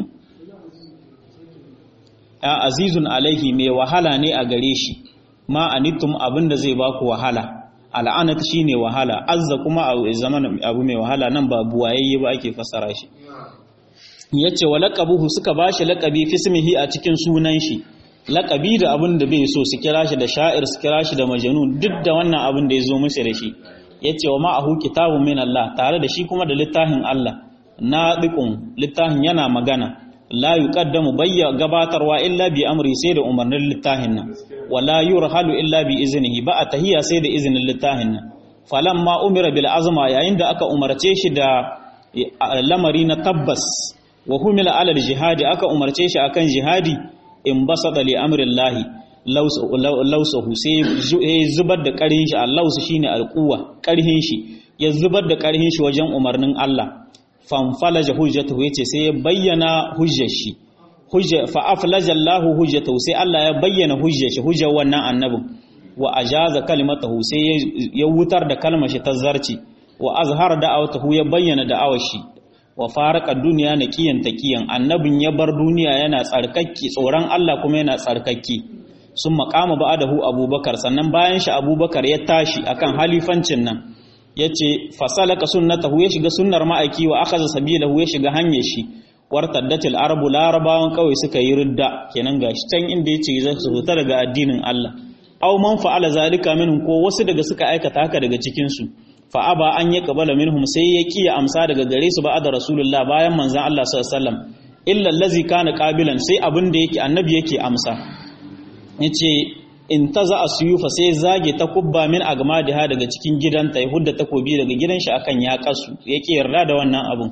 S1: a azizun alaihi mai wahala ne a gare shi ma anittum abinda zai baku wahala al'anat shine wahala azza kuma a zaman abu mai wahala nan ba buwayayye ba ake fassara shi yace walaqabuhu suka bashi laqabi fismihi a cikin sunan shi laqabi da abin da bai so su kira shi da sha'ir su kira shi da majnun duk da wannan abin da ya zo musu da shi yace wa ma'ahu kitabun min Allah tare da shi kuma da littafin Allah nadiqun littafin yana magana la yuqaddamu bayya gabatarwa illa bi amri sai da umarnin littafin nan wala yurhalu illa bi iznihi ba a tahiyya sai da izinin littafin nan falamma umira bil azma yayin da aka umarce shi da lamari na tabbas wa humila ala jihadi aka umarce shi akan jihadi in basada li amrillahi lausahu sai zubar da karhin shi allausu shine alquwa karhin shi ya zubar da karhin shi wajen umarnin Allah fanfalaja hujjatahu yace sai ya bayyana hujjar shi hujja fa aflaja Allahu hujjatahu sai Allah ya bayyana hujjar shi hujjar wannan annabin wa ajaza kalimatahu sai ya wutar da kalmar shi ta zarci wa azhar da'awatahu ya bayyana da'awar shi wa faraka duniya naqiyan taqiyan annabin ya bar duniya yana tsarkakki tsoron Allah kuma yana tsarkakki sun maqama ba'dahu abubakar sannan bayan shi abubakar ya tashi akan halifancin nan ya ce fasalaka sunnatahu ya shiga sunnar ma'aiki wa aka za sabilahu ya shiga hanyar shi wartaddatil arabu larabawan kawai suka yi ridda kenan gashi can inda ya ce za su fita daga addinin Allah aw man fa'ala zalika minhum ko wasu daga suka aikata haka daga cikin su fa aba an ya qabala minhum sai ya kiya amsa daga gare su ba'da rasulullah bayan manzon Allah sallallahu alaihi wasallam illa allazi kana qabilan sai abin da yake annabi yake amsa yace in ta za a suyufa sai zage ta kubba min agmadiha daga cikin gidanta ya hudda takobi daga gidan shi akan ya kasu yake yarda da wannan abun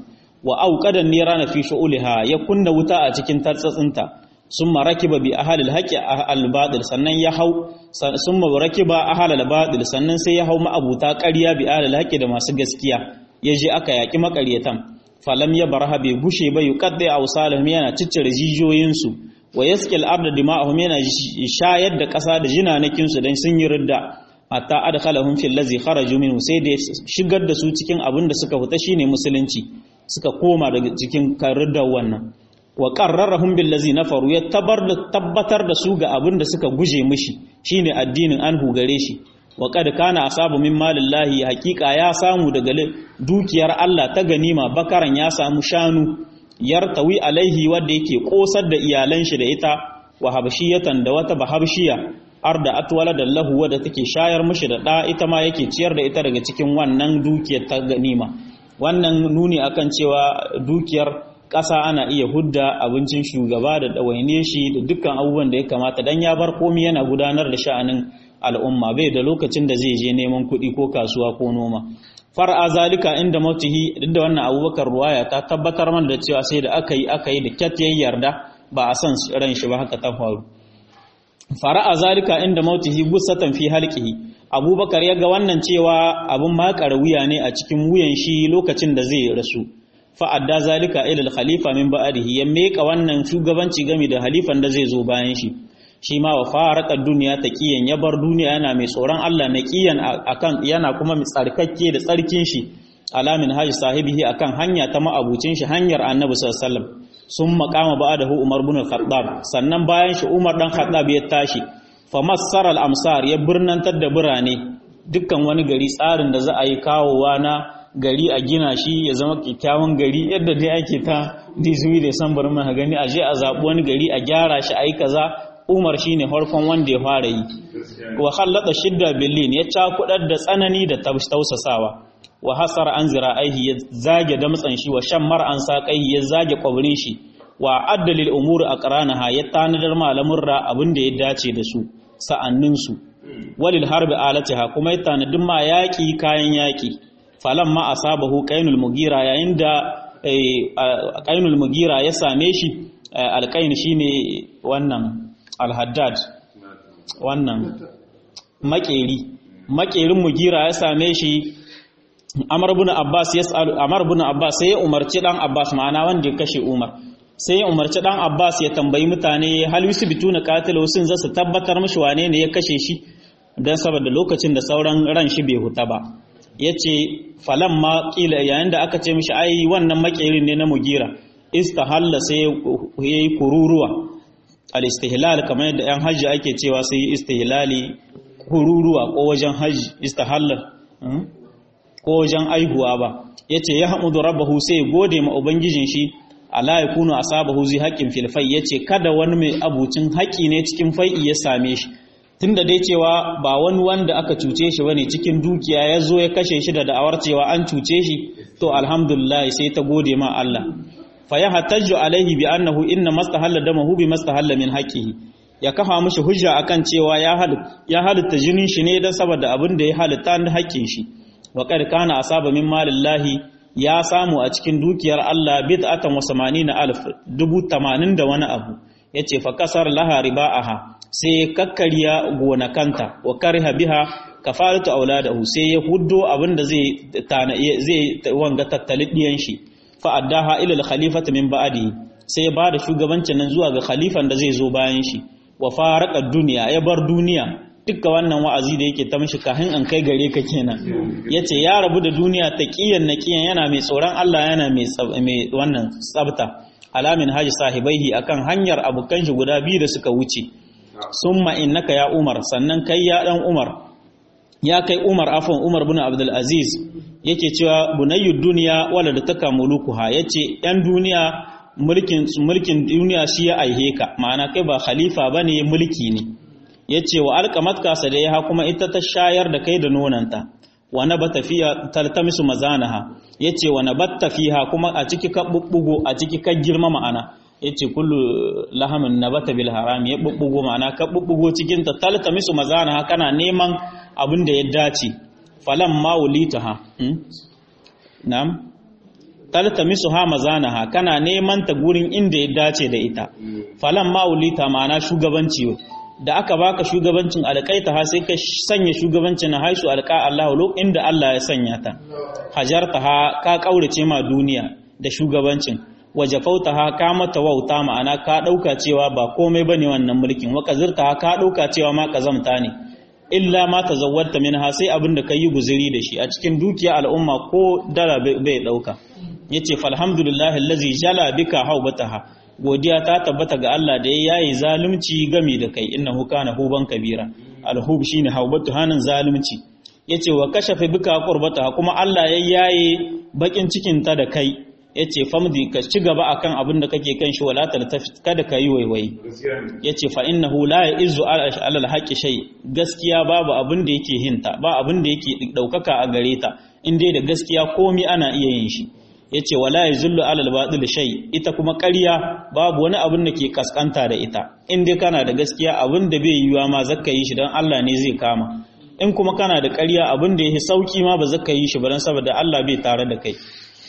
S1: wa auqadan nirana fi shu'ulha ya kunna wuta a cikin tatsatsinta summa rakiba bi ahlil haqqi al batil sannan ya hau summa rakiba ahlal batil sannan sai ya hau ma'abuta ƙarya bi ahlil haqqi da masu gaskiya yaje aka yaki makaryatan falam ya baraha bai gushe ba yuqaddi awsalihim yana ciccire jijiyoyinsu wa yaskil arda dima'ahum yana shayar da ƙasa da jinanakin su dan sun yi ridda hatta adkhalahum fil ladzi kharaju minhu sai da shigar da su cikin abin da suka fita shine musulunci suka koma daga cikin riddar wannan wa qarrarahum bil ladzi nafaru ya tabbatar da su ga abin da suka guje mishi shine addinin an hugare shi wa kad kana asabu min malillahi haqiqa ya samu daga dukiyar Allah ta ganima bakaran ya samu shanu yartawi alaihi wanda yake kosar da iyalan shi da ita wa habshiyatan da wata bahabshiya arda atwala da lahu wadda take shayar mishi da da ita ma yake ciyar da ita daga cikin wannan dukiyar ta ganima wannan nuni akan cewa dukiyar ƙasa ana iya hudda abincin shugaba da ɗawaine shi da dukkan abubuwan da ya kamata dan ya bar komi yana gudanar da sha'anin al'umma bai da lokacin da zai je neman kuɗi ko kasuwa ko noma far'a zalika inda mautihi duk da wannan abubakar ruwaya ta tabbatar mana da cewa sai da aka yi aka yi da kyat ya yarda ba a san ran shi ba haka ta faru fara'a zalika inda mautihi gussatan fi halqihi abubakar ya ga wannan cewa abun makar wuya ne a cikin wuyan shi lokacin da zai rasu fa'adda zalika ila al-khalifa min ba'dihi ya meka wannan shugabanci game da halifan da zai zo bayan shi shi ma wa faraka duniya taqiyan ya bar duniya yana mai tsoron Allah na qiyan akan yana kuma mai tsarkakke da tsarkin shi alamin haji sahibihi akan hanya ta ma'abucin shi hanyar annabi sallallahu alaihi wasallam sun makama ba'dahu umar ibn al-khattab sannan bayan shi umar dan khattab ya tashi fa massara al-amsar ya birnantar da birane dukkan wani gari tsarin da za a yi kawowa na gari a gina shi ya zama kyakkyawan gari yadda dai ake ta dizumi da san bar mai gani a je a zaɓi wani gari a gyara shi a yi kaza umar shi ne farkon wanda ya fara yi wa hallada shidda billin ya cakudar da tsanani da tausasawa wa hasar an zira aihi ya zage damtsan shi wa shammar an saƙaihi ya zage kwabrin shi wa addalil umuri a ƙaranaha ya tanadar malamin ra abin da ya dace da su sa'anninsu walil harbi alatiha kuma ya tanadin ma yaƙi kayan yaƙi falan ma asabahu qainul mugira yayin da qainul mugira ya same shi alqain shine wannan alhaddad wannan makeri makerin mugira ya same shi amr ibn abbas yas'al amr ibn abbas sai ya umarci dan abbas ma'ana wanda ya kashe umar sai ya umarci dan abbas ya tambayi mutane hal yusbituna qatilu sun zasu tabbatar mishi wane ne ya kashe shi dan saboda lokacin da sauran ran shi bai huta ba ya ce falan ma ƙila yayin da aka ce mishi ai wannan makerin ne na mugira istahalla sai ya yi kururuwa al-istihlal kamar yadda yan hajji ake cewa sai yi istihlali kururuwa ko wajen hajji istahalla ko wajen aihuwa ba ya ce ya hamudu rabbahu sai ya gode ma ubangijin shi ala ya kunu asabahu zai haƙƙin filfai ya ce kada wani mai abucin haƙƙi ne cikin fai'i ya same shi tunda dai cewa ba wani wanda aka cuce shi bane cikin dukiya ya zo ya kashe shi da da'awar cewa an cuce shi to alhamdulillah sai ta gode ma Allah fa ya hatajju alaihi bi annahu inna mastahalla damahu bi mastahalla min haqqihi ya kafa mishi hujja akan cewa ya hal ya halitta jinin shi ne dan saboda abin da ya halitta da haƙƙin shi wa qad kana asaba min malillahi ya samu a cikin dukiyar Allah bid'atan wa 80 alf dubu 80 da wani abu yace fa kasar laha riba'aha sai kakkariya gonakanta wa kariha biha kafaratu auladahu sai ya huddo abinda zai tana zai wanga tattali diyan shi fa addaha ila al-khalifati min ba'di sai ya bada shugabancin nan zuwa ga khalifan da zai zo bayan shi wa faraka duniya ya bar duniya dukkan wannan wa'azi da yake ta mishi kahin an kai gare ka kenan yace ya rabu da duniya taqiyan naqiyan yana mai tsoron Allah yana mai mai wannan tsabta alamin haji sahibaihi akan hanyar abukan shi guda biyu da suka wuce summa innaka ya umar sannan kai ya dan umar ya kai umar afon umar bin abdul aziz yake cewa bunayyud duniya wala da taka mulukuha yace yan duniya mulkin mulkin duniya shi ya aihe ka ma'ana kai ba khalifa bane mulki ne yace wa alqamatka sadaiha kuma ita ta shayar da kai da nonanta wa nabata fiha taltamisu mazanaha yace wa nabatta fiha kuma a ciki ka bubbugo a ciki ka girma ma'ana yace kullu lahamin nabata bil haram ya bubbugo ma'ana ka bubbugo cikin ta taltamisu mazanaha kana neman abin da ya dace falan ma wulitaha na'am taltamisu ha mazanaha kana neman ta gurin inda ya dace da ita falan ma'ulita ma'ana shugabanci da aka baka shugabancin alƙaita ha sai ka sanya shugabancin na haisu alƙa Allah inda Allah ya sanya ta hajarta ha ka kaurace ma duniya da shugabancin wajafauta ha ka mata wauta ma'ana ka ɗauka cewa ba komai bane wannan mulkin wa kazirta ha ka ɗauka cewa ma kazamta ne illa ma tazawwarta minha sai abin da kai guzuri da shi a cikin dukiya al'umma ko dala bai ɗauka yace falhamdulillahi allazi jala bika haubataha godiya ta tabbata ga Allah da ya yayi zalunci gami da kai innahu kana huban kabira alhub shine haubatu hanan zalunci yace wa kashafa bika qurbataha kuma Allah ya yaye bakin cikin ta da kai yace famdi ka ci gaba akan abin da kake kan shi wala taltafit kada ka yi waiwai yace fa innahu la yaizu ala alhaqi shay gaskiya babu abin da yake hinta ba abin da yake daukaka a gare ta in dai da gaskiya komi ana iya yin shi yace wala yazullu ala albatil shay ita kuma ƙarya babu wani abin da ke kaskanta da ita in dai kana da gaskiya abin da bai yiwa ma zakka yi shi dan Allah ne zai kama in kuma kana da ƙarya abin da yake sauki ma ba zakka yi shi ba dan saboda Allah bai tare da kai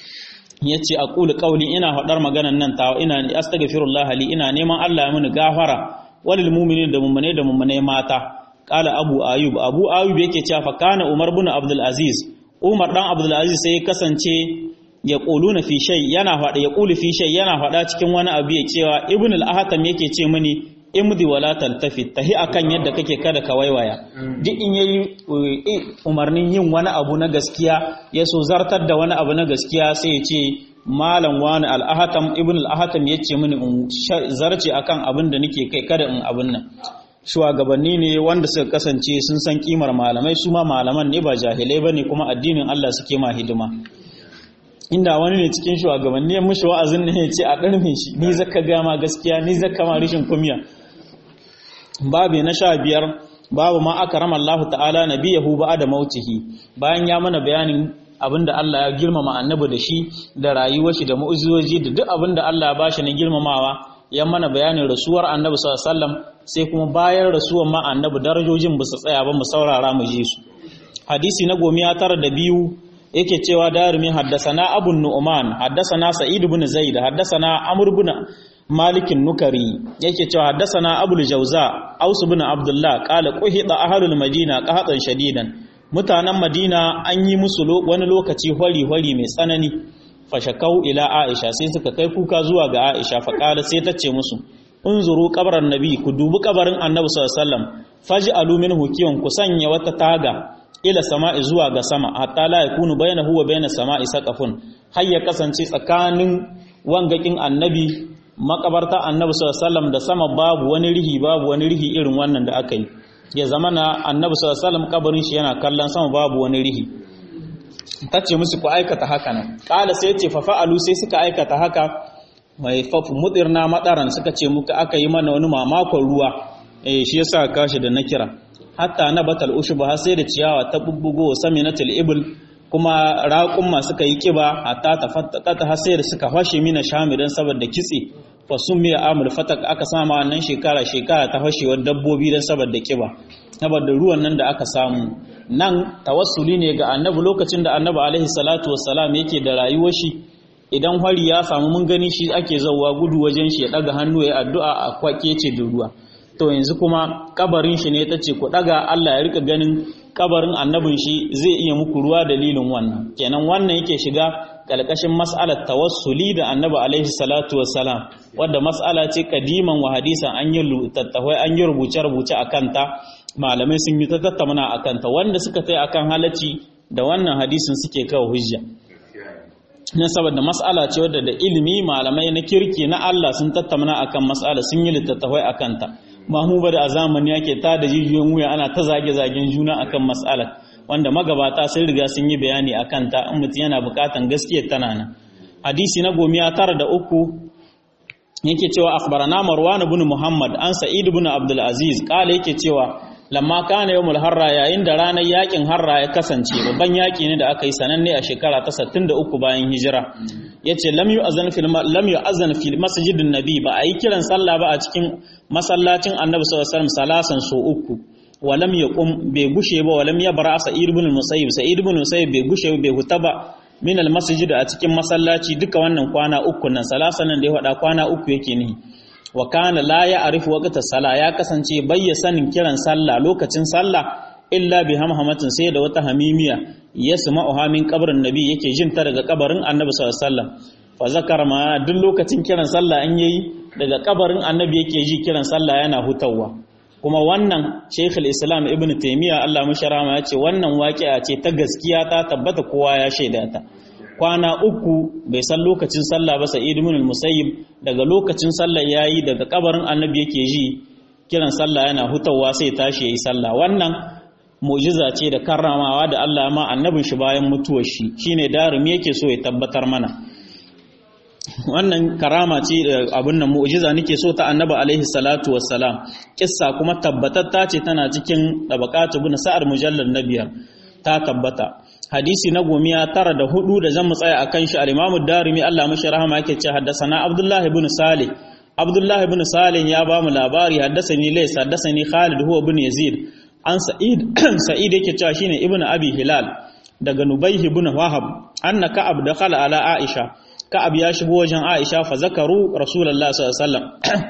S1: ya ce a ƙuli ƙauli ina faɗar maganan nan tawa ina astaghfirullah li ina neman Allah ya mini gafara walil mu'minin da mummune da mummune mata qala abu ayub abu ayub yake cewa fa kana umar bin abdul aziz umar dan abdul aziz sai kasance ya quluna fi shay yana faɗa ya qulu fi shay yana faɗa cikin wani abu ya cewa ibn al-ahtam yake ce mini imdi wala taltafi tahi akan yadda kake kada ka waiwaya duk in yayi umarnin yin wani abu na gaskiya ya so zartar da wani abu na gaskiya sai ya ce malam wani al-ahtam ibn al-ahtam yace mini in zarce akan abin da nake kai kada in abin nan shugabanni ne wanda suka kasance sun san kimar malamai su ma malaman ne ba jahilai bane kuma addinin Allah suke ma hidima inda wani ne cikin shugabanni ya mushi wa'azin ne ya ce a ɗarme shi ni zaka gama gaskiya ni zaka ma rishin kumiya babu na sha biyar babu ma aka rama Allah ta'ala nabiyahu ba da mautihi bayan ya mana bayanin abinda Allah ya girmama annabi da shi da rayuwar shi da mu'ujizoji da duk abinda Allah ya bashi na girmamawa ya mana bayanin rasuwar annabi sallallahu alaihi wasallam sai kuma bayan rasuwar ma annabi darajojin ba su tsaya ba mu saurara mu ji su hadisi na gomiya tara da biyu yake cewa darumi haddasana abu nu'man haddasana sa'id ibn zaid haddasana amr ibn malik nukari yake cewa haddasana abul jauza aus ibn abdullah qala quhida ahlul madina qahatan shadidan mutanen madina an yi musu wani lokaci hwari hwari mai tsanani fashakau ila aisha sai suka kai kuka zuwa ga aisha fa qala sai ta ce musu unzuru qabran nabi ku dubi kabarin annabi sallallahu alaihi wasallam faj'alu minhu kiyon ku sanya wata taga ila sama'i zuwa ga sama hatta la yakunu bainahu wa bainas sama'i saqafun har ya kasance tsakanin wangakin annabi makabarta annabi sallallahu alaihi wasallam da sama babu wani rihi babu wani rihi irin wannan da aka yi ya zama na annabi sallallahu alaihi wasallam kabarin shi yana kallon sama babu wani rihi tace musu ku aikata haka nan kala sai ce fa fa'alu sai suka aikata haka mai fafu mudirna madaran suka ce muka aka yi mana wani mamakon ruwa eh shi yasa kashi da na kira hatta na batal ushuba har sai da ciyawa ta bubbugo saminatul ibl kuma raƙumma suka yi kiba hatta ta fattaka har sai da suka fashe mina shamidan saboda kitse fa miya amul fatak aka sama wannan shekara shekara ta fashewar dabbobi dan saboda kiba saboda ruwan nan da aka samu nan tawassuli ne ga annabi lokacin da annabi alaihi salatu wassalam yake da rayuwar shi idan hari ya samu mun gani shi ake zauwa gudu wajen shi ya daga hannu ya addu'a a kwake ce da ruwa to yanzu kuma kabarin shi ne ta ce ku daga Allah ya rika ganin kabarin annabin shi zai iya muku ruwa dalilin wannan kenan wannan yake shiga kalkashin mas'alar tawassuli da annabi alaihi salatu wassalam wadda mas'ala ce kadiman wa hadisan an yi tattawai an yi rubuce rubuce akan ta malamai sun yi ta tattauna akan ta wanda suka tai akan halacci da wannan hadisin suke kawo hujja na saboda mas'ala ce wadda da ilimi malamai na kirki na Allah sun tattauna akan mas'ala sun yi littattafai akan ta mamu ba da a zamani yake ta da jijiyoyin wuya ana ta zage-zagen juna akan mas'alar wanda magabata sun riga sun yi bayani akan ta in mutum yana bukatan gaskiyar tana nan hadisi na gomiya tara da uku yake cewa akhbarana marwan ibn muhammad an sa'id ibn abdul aziz kala yake cewa lamma kana yawmul harra yayin da ranar yakin harra ya kasance babban yaki ne da aka yi sananne a shekara ta 63 bayan hijira yace lam yu'azan fil lam yu'azan fil masjidin nabi ba ayi kiran sallah ba a cikin masallacin annabi sallallahu alaihi wasallam salasan so uku walam yaqum bai gushe ba walam yabra sa'id ibn musayyib sa'id ibn musayyib bai gushe bai huta ba min almasjid a cikin masallaci duka wannan kwana uku nan salasa nan da ya faɗa kwana uku yake nihi wa kana la ya'rifu waqta sala ya kasance bayya sanin kiran sallah lokacin sallah illa bi hamhamatin sai da wata hamimiya yasma'uha min qabrin nabi yake jin ta daga kabarin annabi sallallahu alaihi wasallam fa zakar ma duk lokacin kiran sallah an yayi daga kabarin annabi yake ji kiran sallah yana hutawa kuma wannan Sheikh islam Ibn Taymiyyah Allah musharama ya ce wannan waƙi'a ce ta gaskiya ta tabbata kowa ya shaida ta kwana uku bai san lokacin sallah ba Sa'id ibn al-Musayyib daga lokacin sallah yayi daga kabarin annabi yake ji kiran sallah yana hutawa sai tashi yayi sallah wannan mu'jiza ce da karramawa da Allah ma annabin shi bayan mutuwar shi shine darumi yake so ya tabbatar mana wannan karama ce abin nan mu'jiza nake so ta annabi alaihi salatu wassalam kissa kuma tabbatatta ce tana cikin tabaqatu bin sa'ar mujallal na biyar ta tabbata hadisi na gomiya tara da hudu da zan mu tsaya akan shi al-imamu darimi Allah mashi rahama yake ce haddasana abdullahi ibn salih abdullahi ibn salih ya ba mu labari haddasani lays haddasani khalid huwa ibn yazid an sa'id sa'id yake cewa shine ibn abi hilal daga nubayh ibn wahab anna ka'ab dakhala ala aisha ka'ab ya shigo wajen aisha fa zakaru rasulullahi sallallahu alaihi wasallam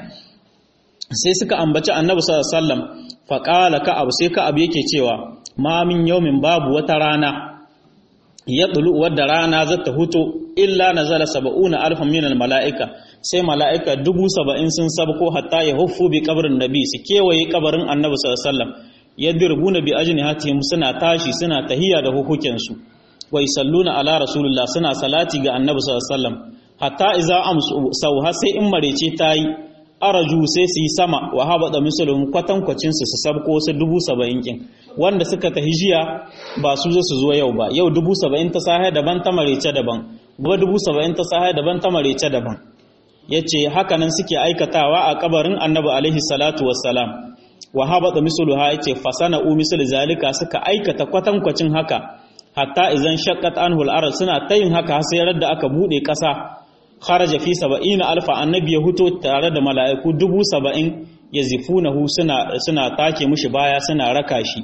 S1: sai suka ambaci annabi sallallahu alaihi wasallam fa qala ka'ab sai ka'ab yake cewa ma min yawmin babu wata rana ya tulu wadda rana za ta huto illa nazala saba'una alfan min mala'ika sai mala'ika dubu saba'in sun sabko hatta ya huffu bi kabarin nabi su kewaye kabarin annabi sallallahu alaihi wasallam yadribuna bi ajnihatihim suna tashi suna tahiya da hukukin su wa yusalluna ala rasulillah suna salati ga annabi sallallahu alaihi wasallam hatta iza amsu sauha sai in marece tayi araju sai su yi sama wa habada misalun kwatankwacin su su sabko su dubu saba'in kin wanda suka tahi jiya ba su zo su zo yau ba yau dubu saba'in ta sahe daban ta marece daban gobe dubu saba'in ta sahe daban ta marece daban ya ce hakanan suke aikatawa a kabarin annabi alaihi salatu wassalam wa habata misalu ha ya ce fasana u misal zalika suka aikata kwatankwacin haka hatta idan shaqqat anhu al suna tayin haka sai da aka bude kasa kharaja fi saba'ina alfa annabi ya huto tare da mala'iku dubu saba'in yazifunahu suna suna take mushi baya suna raka shi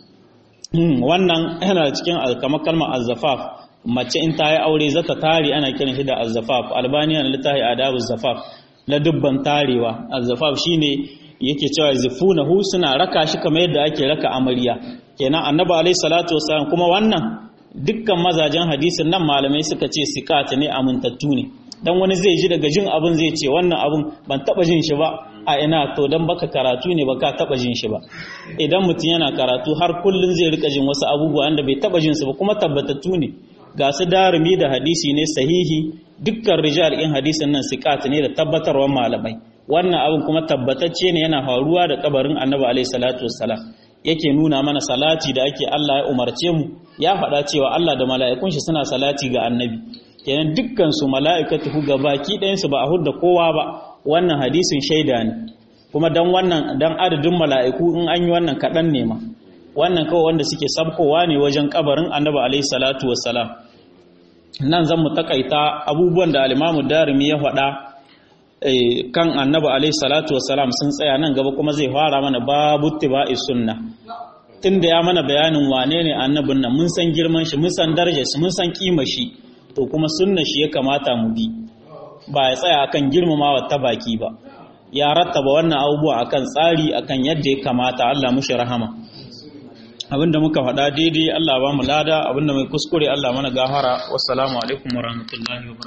S1: wannan yana cikin kamar kalmar azzafaf mace in ta yi aure zata tare ana kiran shi da azzafaf albaniya na littafi adabu zafaf na dubban tarewa azzafaf shine yake cewa zifunahu suna raka shi kamar yadda ake raka amarya kenan annabi alaihi salatu wasallam kuma wannan dukkan mazajen hadisin nan malamai suka ce sikata ne amintattu ne dan wani zai ji daga jin abin zai ce wannan abin ban taba jin shi ba a ina to dan baka karatu ne baka taba jin shi ba idan mutum yana karatu har kullun zai rika jin wasu abubuwa wanda bai taba jin su ba kuma tabbatattu ne ga su darumi da hadisi ne sahihi dukkan rijal in hadisin nan sikat ne da tabbatarwar malamai wannan abin kuma tabbatacce ne yana faruwa da kabarin annabi alaihi salatu wassalam yake nuna mana salati da ake Allah ya umarce mu ya faɗa cewa Allah da mala'ikun shi suna salati ga annabi kenan dukkan su mala'ikatu ga baki ɗayan su ba a hudda kowa ba wannan hadisin shaida ne kuma dan wannan dan adadin mala'iku in an yi wannan kaɗan ne ma wannan kawai wanda suke sabkowa ne wajen kabarin annabi alaihi salatu wassalam nan zan mu takaita abubuwan da alimamu darimi ya faɗa kan annabi alaihi salatu wassalam sun tsaya nan gaba kuma zai fara mana babu tiba'i sunna tunda ya mana bayanin wane ne annabin nan mun san girman shi mun san darajar shi mun san kima shi to kuma sunna shi ya kamata mu bi ba ya tsaya akan girmamawa ta baki ba ya rattaba wannan abubuwa akan tsari akan yadda ya kamata Allah mushi rahama abinda muka faɗa daidai Allah ba mu lada abinda mai kuskure Allah mana gahara wassalamu alaikum warahmatullahi wabarakatuh